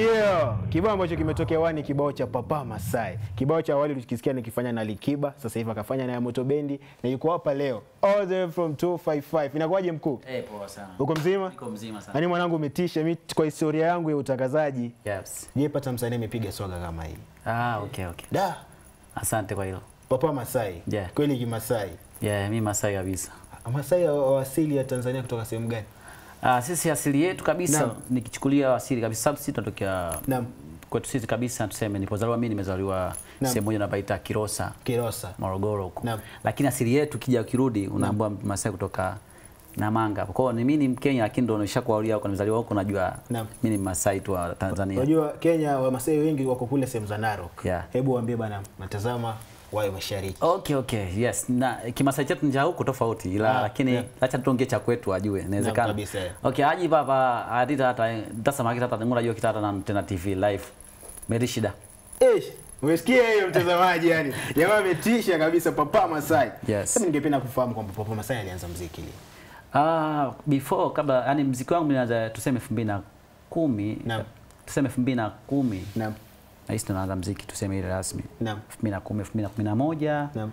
Yeah, kibao ambacho kimetokea wani kibao cha Papa Masai. Kibao cha awali ulikisikia nikifanya na Likiba, sasa hivi akafanya na Moto Bendi na yuko hapa leo. All the way from 255. Inakuwaje mkuu? Eh, poa sana. Uko mzima? Niko mzima sana. Yaani mwanangu umetisha mimi kwa historia yangu ya utangazaji. Yes. Je, pata msanii amepiga swaga kama hii. Ah, okay, okay. Da, Asante kwa hilo. Papa Masai. Yeah. Kweli Kimasai. Yeah, mimi Masai kabisa. Masai wa wa asili ya Tanzania kutoka sehemu gani? Ah, sisi asili yetu kabisa Naam. nikichukulia asili kabisa sababu sisi tunatokea Naam. kwetu sisi kabisa tuseme nilipozaliwa mimi nimezaliwa Naam. sehemu moja inapaita Kilosa, Kilosa. Morogoro huko. Naam. Lakini asili yetu kija ukirudi unaambiwa Masai kutoka Namanga. Kwa hiyo ni mimi ni Mkenya lakini ndio nishakuaulia huko nimezaliwa huko najua Naam. mimi ni Masai tu wa Tanzania. Unajua Kenya Wamasai wengi wako kule sehemu za Narok. Yeah. Hebu waambie bana, natazama wayo mashariki. Okay, okay. Yes. Na Kimasai chetu nja huko tofauti ila Ah, lakini yeah. acha tuongee cha kwetu ajue Naam, inawezekana. kabisa, yeah. Okay, aji baba adita hata ndasema kita hata ngura jua kita hata na tena TV live. Meri shida. Eh, umesikia hiyo mtazamaji yani. Jamaa ametisha kabisa Papa Masai. Yes. Sasa ningependa kufahamu kwamba Papa Masai alianza muziki lini? Ah, before kabla yani mziki wangu nilianza tuseme 2010. Naam. Tuseme 2010. Naam. Na hisi tunaanza mziki tuseme ile rasmi. Naam. 2010, 2011. Naam.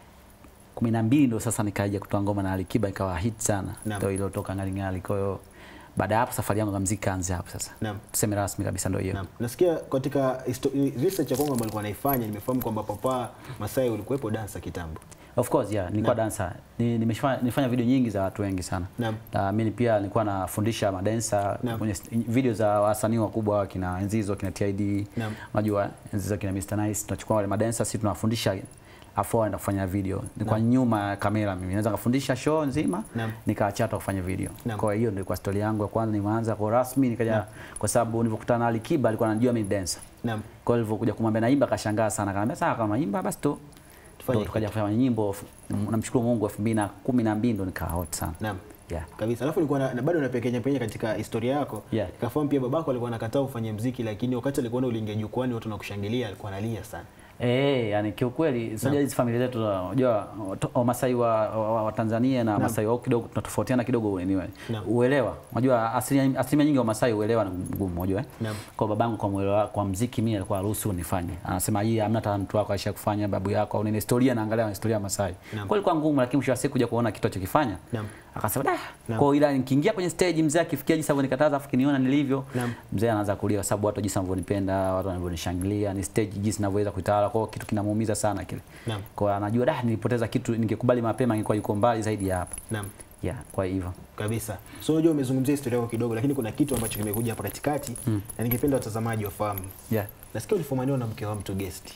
12 ndo sasa nikaja kutoa ngoma na Alikiba ikawa hit sana. Naam. Ndio iliyotoka ngali ngali. Kwa hiyo baada ya hapo safari yangu ya muziki kaanza hapo sasa. Naam. Tuseme rasmi kabisa ndio hiyo. Naam. Nasikia katika histo- research ya Kongo ambayo alikuwa naifanya nimefahamu kwamba Papa Masai ulikuwepo dansa kitambo. Of course yeah, nilikuwa dancer. Ni, nimefanya nilifanya video nyingi za watu wengi sana. Naam. Na mimi pia nilikuwa nafundisha madansa Naam. kwenye st- video za wasanii wakubwa kina Enzizo, kina TID. Naam. Unajua Enzizo kina Mr Nice, tunachukua wale madansa sisi tunawafundisha afu wao kufanya video. Nilikuwa nyuma ya kamera mimi. Naweza kufundisha show nzima Naam. nikaachata kufanya video. Naam. Kwa hiyo ndio kwa story yangu ya kwanza nimeanza kwa rasmi nikaja kwa sababu nilipokutana na Alikiba alikuwa anajua mimi ni dancer. Naam. Kwa hiyo nilivyokuja kumwambia naimba akashangaa sana. Akaniambia sawa kama naimba basi tu Tufanye Ndo tukaja kufanya nyimbo f- namshukuru Mungu 2012 ndo nikaa hot sana. Naam. Yeah. Kabisa. Alafu nilikuwa na, na bado napekenya pekenya katika historia yako. Yeah. Nikafahamu pia babako alikuwa anakataa ufanye muziki lakini wakati alikuona uliingia jukwani watu wanakushangilia alikuwa analia sana. Eh, yani kiukweli sasa hizi familia zetu unajua to- Wamasai wa, wa, wa, wa Tanzania na Wamasai wao kidogo tunatofautiana kidogo anyway. Naam. Uelewa. Unajua asilimia asilimia nyingi wa Wamasai uelewa ni mgumu unajua eh. Naam. Kwa babangu kwa uelewa kwa muziki mimi alikuwa haruhusu nifanye. Anasema hii hamna hata mtu wako aisha kufanya babu yako au nini historia naangalia historia ya Masai. Naam. Kwa hiyo ilikuwa ngumu lakini mwisho wa siku kuja kuona kitu alichokifanya. Naam. Akasema da. Naam. Kwa hiyo ila nikiingia kwenye stage mzee akifikia jinsi alivyonikataza afu kiniona nilivyo. Naam. Mzee anaanza kulia kwa sababu watu jinsi wanavyonipenda, watu wanavyonishangilia, ni stage jinsi ninavyoweza kuitawala. Kwa hiyo kitu kinamuumiza sana kile. Naam. Kwa hiyo anajua da nilipoteza kitu ningekubali mapema ningekuwa yuko mbali zaidi ya hapa. Naam. Yeah, kwa hivyo. Kabisa. So unajua umezungumzia historia yako kidogo lakini kuna kitu ambacho kimekuja hapa katikati na ningependa watazamaji wafahamu. Yeah. Nasikia ulifumaniwa na mke wa mtu guest.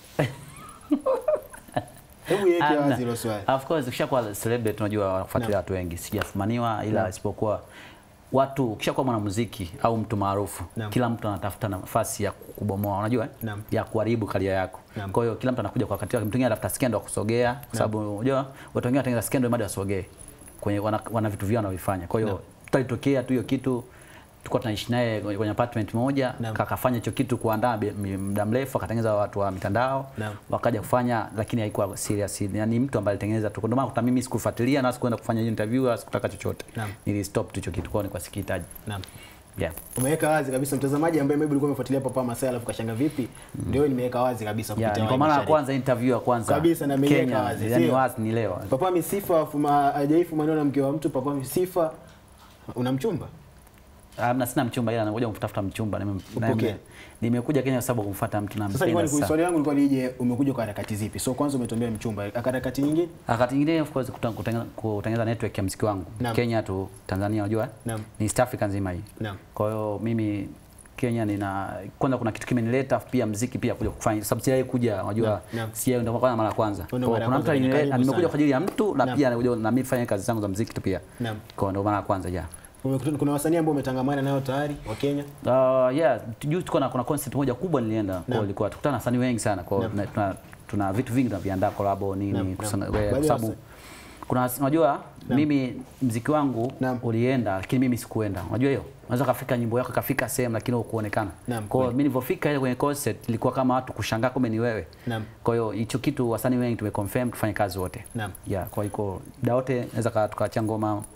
Hebu yeke Amna. wazi hilo swali. Of course ukishakuwa celebrity unajua wanakufuatilia watu wengi. Sijafumaniwa ila isipokuwa watu ukishakuwa mwanamuziki au mtu maarufu Naam. kila mtu anatafuta nafasi ya kubomoa unajua eh? Naam. ya kuharibu karia yako Naam. kwa hiyo kila mtu anakuja kwa wakati wake mtu mwingine anatafuta skendo ya kusogea kwa sababu unajua watu wengine wanatengeneza skendo ili wasogee kwenye wana, wana vitu vyao wanavyofanya kwa hiyo tutalitokea tu hiyo kitu tulikuwa tunaishi naye kwenye kwenye apartment moja Naam. kakafanya hicho kitu kuandaa bi- mi- muda mrefu akatengeneza watu wa mitandao Naam. wakaja kufanya lakini haikuwa serious yani mtu ambaye alitengeneza tu ndio maana hata mimi sikufuatilia na sikuenda kufanya hiyo interview wala sikutaka chochote Naam. nili stop tu hicho kitu kwa nilikuwa sikihitaji Naam. yeah Umeweka wazi kabisa mtazamaji ambaye maybe ulikuwa umefuatilia Papa Masai alafu kashanga vipi? Ndio nimeweka wazi kabisa yeah kupitia ni kwa Wai mara ya Mashariki. kwanza interview ya kwanza Kabisa, na ameiweka Kenya wazi, yani sio? wazi ni leo Papa Misifa fuma hajaifumaniwa na mke wa mtu Papa Misifa una mchumba? Amna sina mchumba ila nakuja kumtafuta mchumba Nime- Upokee. nime- nimekuja Kenya kwa sababu kumfuata mtu Sasa nampenda nilikuwa ni sana swali langu lilikuwa nije umekuja kwa harakati zipi? So kwanza umetuambia mchumba, harakati nyingine? wakati mwingine of course kuta- kutengeneza kutengeneza network ya muziki wangu Naam. Kenya tu Tanzania unajua Naam. ni East Africa nzima hii Naam. kwa hiyo mimi Kenya nina kwanza kuna kitu kimenileta pia muziki pia kuja kufanya sababu sijawahi kuja unajua Naam, naam. sijawahi ndio kwanza mara ya kwanza Ndio Kwa mara ya kuna mtu kwanza, ni alinileta- karibu nimekuja sana. kwa ajili ya mtu na Naam. pia nakuja na mimi fanya kazi zangu za muziki tu pia Naam. kwa ndio mara ya kwanza ja Umekutana kuna wasanii ambao umetangamana nao tayari wa Kenya? Uh, yeah, juu tuko na kuna concert moja kubwa nilienda kwa Naam. ilikuwa tukutana na wasanii wengi sana kwa Naam. tuna, tuna, tuna vitu vingi tunaviandaa collab Naam, nini naam. kusana- Baadhi we- ya kwa sababu wasa- kuna wasi- unajua mimi mziki wangu Naam. ulienda lakini mimi sikuenda unajua hiyo unaweza kafika nyimbo yako kafika sehemu lakini hukuonekana Naam, kwa hiyo kweli. mimi nilivyofika ile kwenye concert ilikuwa kama watu kushangaa kumbe ni wewe Naam. kwa hiyo hicho kitu wasanii wengi tumeconfirm tufanye kazi wote Naam. yeah kwa hiyo muda wote naweza ka- tukaachia ngoma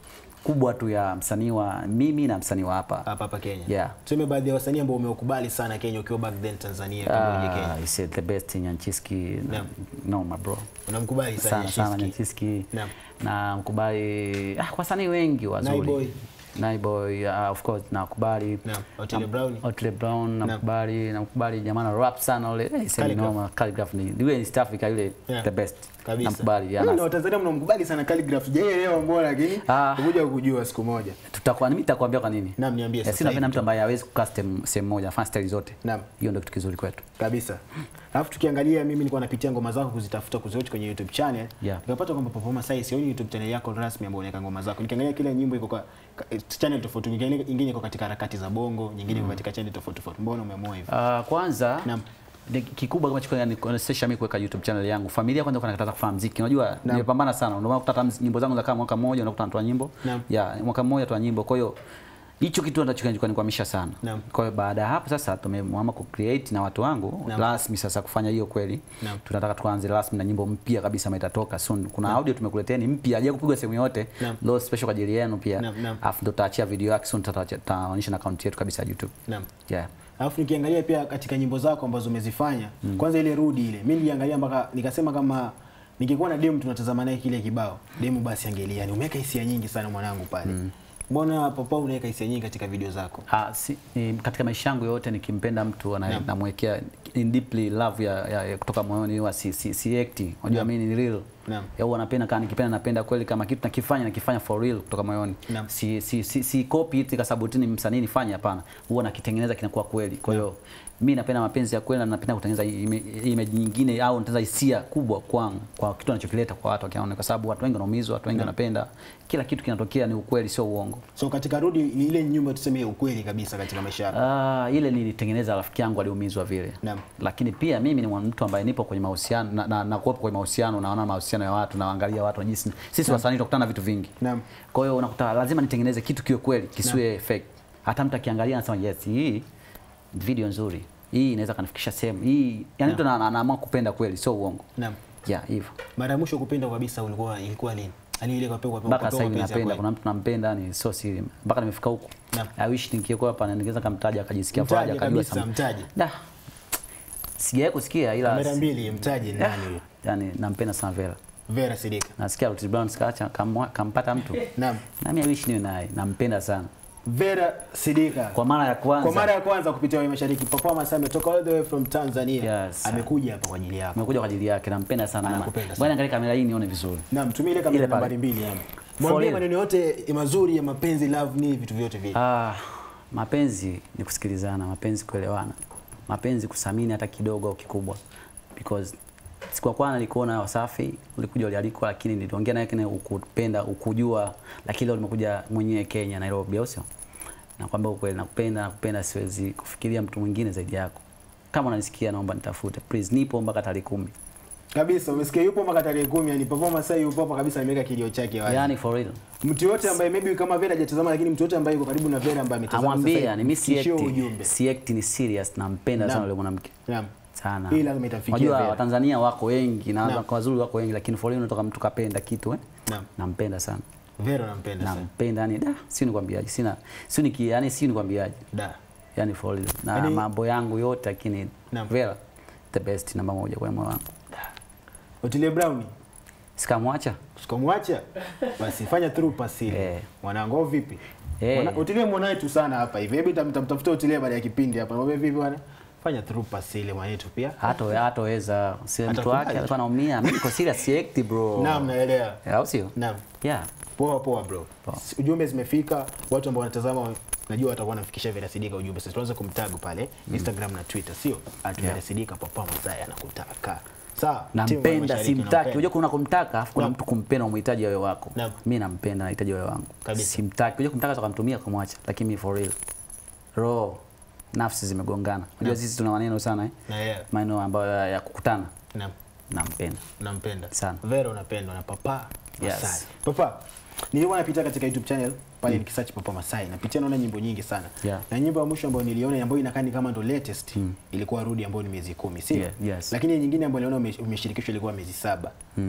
kubwa tu ya msanii wa mimi na msanii wa hapa hapa hapa Kenya. Yeah. Tuseme baadhi ya wasanii ambao umewakubali sana Kenya ukiwa back then Tanzania kabla uje Kenya. Ah, he said the best Nyanchiski Naam. no my bro Unamkubali sana sana sana Shiski. Nyanchiski Naam. na mkubali ah, kwa wasanii wengi wazuri Naiboy. Naiboy uh, of course nakubali Naam. Otile Brown. Otile Brown namkubali namkubali jamaa na rap sana ule eh, sema Calligraph. noma Calligraph ni yule East Africa yule Yeah. the best Kabisa. namkubali Yaani yana na Watanzania mnamkubali sana Calligraph. Sijaelewa mbona lakini Ah. kuja kujua siku moja. tutakuwa mimi nitakwambia kwa nini Naam, niambie Eh, sasa si napenda hivi. mtu ambaye hawezi kukaa sehemu sehemu moja afanye style zote Naam. hiyo ndio kitu kizuri kwetu Kabisa. Alafu tukiangalia mimi nilikuwa napitia ngoma zako kuzitafuta kuziwatch kwenye YouTube channel. Yeah. Nikapata kwamba Performance Sai sioni YouTube channel yako rasmi ambayo unaweka ngoma zako. Nikiangalia kila nyimbo iko kwa ka- channel tofauti. Nyingine nyingine iko katika harakati za bongo, nyingine iko katika channel tofauti tofauti. Mbona umeamua hivyo? Uh, kwanza Naam. ni kikubwa kama chiko yani kuwezesha mimi kuweka YouTube channel yangu. Familia kwanza kuna kataza kufanya muziki. Unajua nimepambana sana. Ndio maana kuta hata nyimbo zangu za kama mwaka mmoja unakuta natoa nyimbo. Naam. Ya, mwaka mmoja toa nyimbo. Kwa hiyo hicho kitu ndicho kinanikwamisha sana. Naam. Kwa hiyo baada ya hapo sasa tumeamua ku create na watu wangu Naam. rasmi sasa kufanya hiyo kweli. Naam. Tunataka tuanze rasmi na nyimbo mpya kabisa ambayo itatoka soon. Kuna audio tumekuleteni mpya haja kupigwa sehemu yote. Naam. Leo special kwa ajili yenu pia. Naam, naam. Alafu ndo tutaachia video yake soon tutaachia- tutaonyesha na account yetu kabisa ya YouTube. Naam. Yeah. Alafu nikiangalia pia katika nyimbo zako ambazo umezifanya, kwanza ile rudi ile. Mimi niliangalia mpaka nikasema kama ningekuwa na demu tunatazama naye kile kibao. Demu basi angelia. Ni umeweka hisia nyingi sana mwanangu pale. Mbona Papa unaweka hisia nyingi katika video zako? Ah, si, ni, katika maisha yangu yote nikimpenda mtu ana- Naam. namwekea in deeply love ya, ya, ya kutoka moyoni huwa si, si, si acting. Unajua Naam. mimi ni real. Naam. Ya huwa napenda kama nikipenda napenda kweli kama kitu nakifanya nakifanya for real kutoka moyoni. Naam. Si si si, si copy it kwa sababu tu ni msanii nifanye hapana. Huwa nakitengeneza kinakuwa kweli. Kwa hiyo mimi napenda mapenzi ya kweli na napenda kutengeneza ime- image nyingine au nitengeneza hisia kubwa kwangu kwa kitu anachokileta kwa watu wakiona kwa sababu watu wengi wanaumizwa, watu wengi wanapenda. Kila kitu kinatokea ni ukweli sio uongo. So katika rudi ni ile nyumba tuseme ya ukweli kabisa katika maisha yako. Ah, ile nilitengeneza rafiki yangu aliumizwa vile. Naam. Lakini pia mimi ni mwana- mtu ambaye nipo kwenye mahusiano na, na, na kuwepo kwenye mahusiano naona mahusiano ya watu naangalia watu na jinsi sisi wasanii tunakutana na vitu vingi. Naam. Kwa hiyo unakuta lazima nitengeneze kitu kiwe kweli, kisiwe fake. Hata mtu akiangalia anasema yes, hii video nzuri. Hii inaweza kanifikisha sehemu. Hii yani mtu ana- ana- anaamua kupenda kweli, sio uongo. Naam. Yeah, hivyo. Mara ya mwisho kupenda kabisa ulikuwa ilikuwa lini? Yaani ile kwa kwa mpaka sasa hivi napenda, kuna mtu nampenda ni sio siri, mpaka nimefika huku. Naam. I wish ningekuwa hapa na ningeweza kumtaja akajisikia faraja Mtaje akajua kabisa, sana. mtaje. Da. Sijawahi kusikia ila Mara mbili mtaje ni Ah, nani huyo? yani nampenda sana Vera. Vera Sidika. Nasikia Otile Brown sikaacha kamwa- kampata mtu. Naam. Nami I wish niwe naye, nampenda sana. Vera Sidika. Kwa mara ya kwanza. Kwa mara ya kwanza kupitia Wema Mashariki performance ametoka all the way from Tanzania. Yes. Amekuja hapa kwa ajili yako. Nimekuja kwa ajili yake, nampenda sana. Anakupenda sana. Bwana angalia kamera hii nione vizuri. Naam, tumia ile kamera Ile pale. nambari mbili hapo. For Mwambie real. maneno yote mazuri ya mapenzi, love ni vitu vyote vile. Ah, mapenzi ni kusikilizana, mapenzi kuelewana, mapenzi kusamini hata kidogo au kikubwa, because siku ya kwanza nilikuona Wasafi, ulikuja ulialikwa, lakini niliongea naye kile ukupenda ukujua, lakini leo nimekuja mwenyewe Kenya, Nairobi, au sio? Nakwambia ukweli, nakupenda, nakupenda, siwezi kufikiria mtu mwingine zaidi yako. Kama unanisikia, naomba nitafute please, nipo mpaka tarehe kumi. Kabisa, umesikia yupo mpaka tarehe 10 yani performance sasa yupo hapa kabisa ameweka kilio chake wazi. Yani for real. Mtu yote ambaye maybe kama Vera hajatazama lakini mtu yote ambaye yuko karibu na Vera ambaye ametazama sasa Amwambia hivi, yani mimi si mfikishie act, ujumbe. si act ni serious, nampenda Naam. sana yule mwanamke. Naam. sana. Hii lazima itamfikia Unajua Vera. Watanzania wako wengi na Naam. kwa wazuri wako wengi lakini for real unatoka mtu kapenda kitu eh? Naam. Nampenda sana. Vera nampenda sana. Nampenda yani da, si nikwambiaje. Sina si niki yani si nikwambiaje. Da. Yani for real. Na Yaani- mambo yangu yote lakini Naam. Vera the best namba moja kwa moyo wangu. Otile Brown Sikamwacha. sikamwacha basi fanya through pass ile. Eh. Mwanangu au vipi? Eh. Mwana, Otile mwanae tu sana hapa hivi. Hebu tamtafuta Otile baada ya kipindi hapa. Mwambie vipi bwana? Fanya through pass ile mwanetu pia. Hata hataweza si mtu Atakubali. wake alikuwa anaumia. Mimi niko serious si act bro. Naam, naelewa. Eh, Au sio? Naam. Yeah. Poa poa bro. Poa. S- Ujumbe zimefika, watu ambao wanatazama najua watakuwa wanafikisha Vera Sidika ujumbe. Sasa tuanze kumtag pale Instagram na Twitter, sio? At Vera Sidika papa Masai anakutaka. Sawa? Timu ya Nampenda Mashariki simtaki. nampenda. Unajua kuna kumtaka afu kuna Naam. mtu kumpenda umhitaji wewe wako. Naam. Mimi nampenda nahitaji wewe wangu. Kabisa. Simtaki. Unajua kumtaka tukamtumia kumwacha lakini mimi for real. Roho nafsi zimegongana. Unajua sisi tuna maneno sana eh. Naelewa. Maneno ambayo ya, ya kukutana. Naam. Nampenda. Nampenda Sana. Vera unapendwa na Papa Yes. Masai. Papa, nilikuwa napita katika YouTube channel pale nikisearch Papa Masai. Napitia naona nyimbo nyingi sana. Yeah. Na nyimbo ya mwisho ambayo niliona ambayo inakaa ni kama ndo latest ilikuwa Rudi ambayo ni miezi kumi, si? Yeah, yes. Lakini nyingine ambayo niliona ume- umeshirikishwa ilikuwa miezi saba.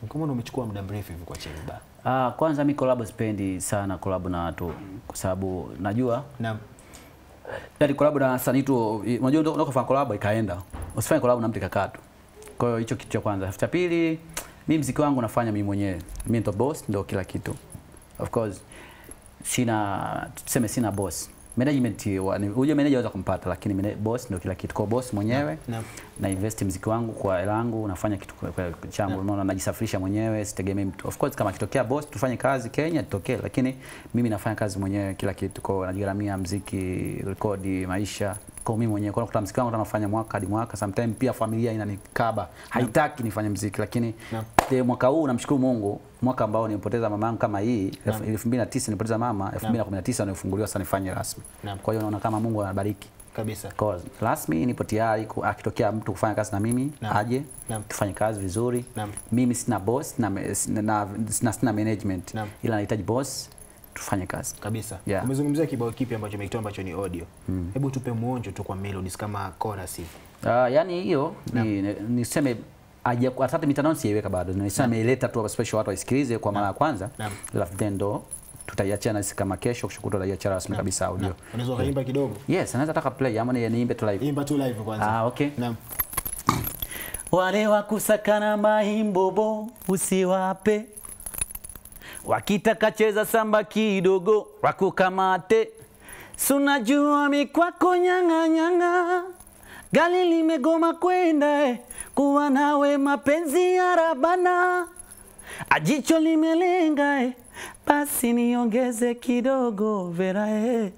Kama umechukua muda mrefu hivi kwa chini ba. Ah, kwanza mi collab sipendi sana collab na watu kwa sababu najua Naam. yani collab na wasanii tu unajua unataka kufanya collab ikaenda. Usifanye collab na mtu ikakaa tu. Kwa hiyo hicho kitu cha kwanza. Cha pili, mimi mziki wangu nafanya mimi mwenyewe. Mimi ndo boss, ndo kila kitu. Of course sina tuseme sina boss. Management wa- ni- huyo manager aweza kumpata lakini mene- boss ndo kila kitu. Kwa hiyo boss mwenyewe Naam. na invest mziki wangu kwa hela yangu, nafanya kitu kwa, kwa changu, unaona, najisafirisha mwenyewe, sitegemei mtu. Of course kama kitokea boss tufanye kazi Kenya tutokee, lakini mimi nafanya kazi mwenyewe kila kitu, kwa hiyo najigharamia mziki, rekodi, maisha kwa mimi mwenyewe. Kwa kuta mziki wangu nafanya mwaka hadi mwaka, sometimes pia familia inanikaba, haitaki nifanye mziki, lakini Naam. eh, mwaka huu namshukuru Mungu, mwaka ambao nilipoteza mama yangu kama hii 2009 nilipoteza mama, 2019 nilifunguliwa sasa nifanye rasmi. Naam. Kwa hiyo naona kama Mungu anabariki Kabisa. Kwa rasmi nipo tayari ku- akitokea mtu kufanya kazi na mimi Naam. aje Naam. tufanye kazi vizuri. Naam. Mimi sina boss na, sina, na, sina, sina management Naam. ila nahitaji boss tufanye kazi. Kabisa. Yeah. Umezungumzia kibao kipi ambacho umekitoa ambacho ni audio. Hebu tupe muonjo tu kwa melodies kama chorus hivi. Uh, yani hiyo ni, ni- niseme aja hata mitandao sijaiweka bado. Nisema nimeileta tu special watu waisikilize kwa mara ya kwanza. Naam. Alafu then ndo tutaiachia na sisi kama kesho kesho kutwa tutaiachia rasmi kabisa audio. Unaweza ukaimba kidogo? Yes, anaweza taka play ama ni- niimbe tu live. Imba tu live kwanza. Ah, okay. Naam. Wale wakusakana mahimbobo usiwape, wakitaka cheza samba kidogo wakukamate. Sunajua mikwako nyang'a nyang'a, gali limegoma kwenda eh, kuwa nawe mapenzi ya rabana, ajicho limelenga eh, basi niongeze kidogo vera eh.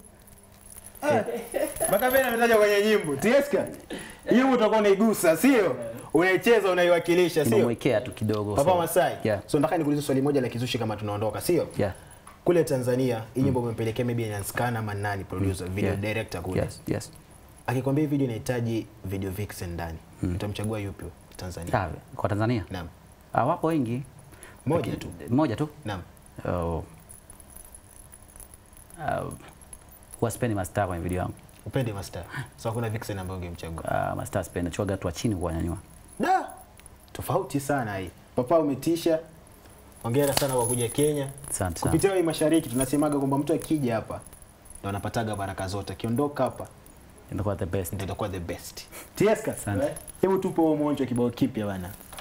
Mpaka vile ametaja kwenye nyimbo. Tieska. Hiyo utakuwa unaigusa, sio? Unaicheza, unaiwakilisha, sio? Nimemwekea tu kidogo. Papa so- Masai. Yeah. So nataka nikuulize swali moja la kizushi kama tunaondoka, sio? Yeah. Kule Tanzania, hii nyimbo umempelekea maybe Nyanskana ama nani producer, video Yeah. director kule. Yes, yes. Akikwambia hii video inahitaji video vixen ndani. Utamchagua yupi Tanzania? Ah, kwa Tanzania? Naam. Ah, wapo wengi. Moja tu. Moja tu. Naam. Oh. Uh, huwa sipendi mastaa kwenye video yangu. Upende master. So hakuna vixen ambayo ungemchagua. Uh, mastaa sipendi, nachuaga watu wa chini kuwanyanyua. Da. Tofauti sana hii. Papa umetisha. Hongera sana kwa kuja Kenya. Asante sana. Kupitia hii mashariki tunasemaga kwamba mtu akija hapa ndo anapataga baraka zote. Akiondoka hapa Imekuwa the best. ndio itakuwa the best. Tieska. Asante. Hebu tupe huo mwonjo kibao kipya bana.